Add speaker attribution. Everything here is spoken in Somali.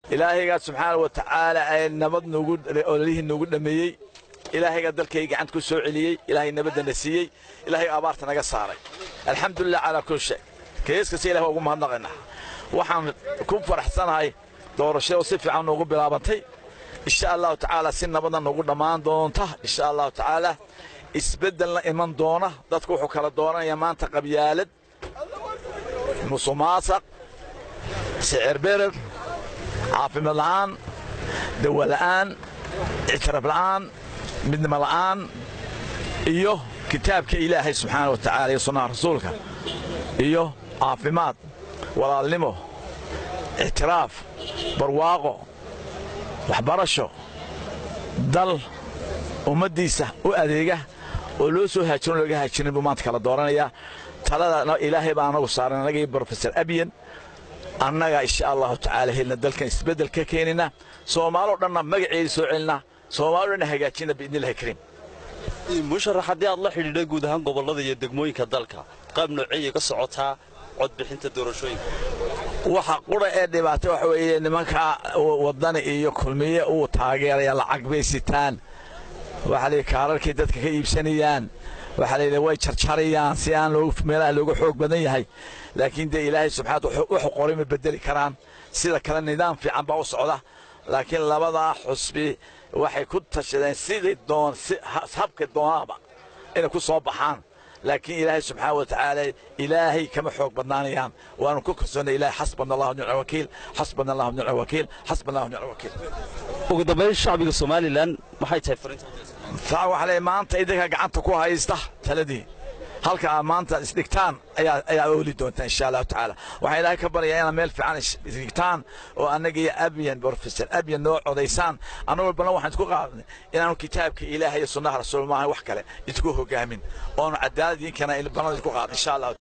Speaker 1: ilaahaygaa subxaana wa tacaala ee nabad nugu ololihii noogu dhammeeyey ilaahaygaa dalkay gacanta ku soo celiyey ilaahay nabaddana siiyey ilaahay abaarta naga saaray alxamdulilah calaa kul shay keeskasta ilah waa ugu mahadnaqaynaa waxaan ku faraxsanahay doorashada oo si fiican noogu bilaabantay insha allahu tacaala si nabadna noogu dhammaan doonta insha allahu tacaala isbeddelna iman doona dadku wuxuu kala dooranayaa maanta qabyaalad musuqmaasuq sicir berer caafimaad la'aan dawa la'aan ictiraaf la'aan midnimo la'aan iyo kitaabka ilaahay subxaana wa tacaala iyo sunnaha rasuulka iyo caafimaad walaalnimo ictiraaf barwaaqo waxbarasho dal ummaddiisa u adeega oo loo soo haajiron looga haajirin buu maanta kala dooranayaa talada ilaahay baa anagu saaran annaga iyo brofesor abiyan annaga insha allahu tacaala helna dalkan isbeddel ka keenina soomaaloo dhanna magaceedii soo celina soomaaloo dhanna hagaajina biidnillahi kariim
Speaker 2: musharax haddii aad la xidhiidhay guud ahaan gobollada iyo degmooyinka dalka qaab nooceeyay ka socotaa codbixinta doorashooyinka
Speaker 1: waxa qura ee dhibaata waxa weeye nimanka waddani iyo kulmiye uu taageeraya lacag bay sitaan waxaa layidhi kaararkay dadka ka iibsanayaan waxaa layidhi way jarjarayaan si aan meelaha looga xoog badan yahay laakiin dee ilaahay subxaana wuxuu qoray ma bedeli karaan sida kale nidaam fiican baa u socda laakiin labadaa xusbi waxay ku tashadeen sidii doon habka doonaaba inay ku soo baxaan laakiin ilaahay subxaana wa tacaala ilaahay kama xoog badnaanayaan waanu ku kalsoonnay ilahay xasbana allahu nicma wakiil xasbana allahu nicma wakiil xasbana allahu nicma wakiil
Speaker 2: ugu dambayn shacbiga somalilan maxay tahay fariinta
Speaker 1: taa waxaa leeyahay maanta idinka gacanta ku haysta taladii halka aad maanta isdhigtaan ayaa ayaa ooli doontaa insha allahu tacaala waxaan ilaahay ka baryayaa inaad meel fiican isdhigtaan oo annaga iyo abiyan brofesor abiyan noo codaysaan annagu ballan waxaan isku qaadnay inaanu kitaabka ilaahay iyo sunnaha rasuul maahan wax kale idinku hogaamin oonu cadaalad idinkana ballan idinku qaadin insha allah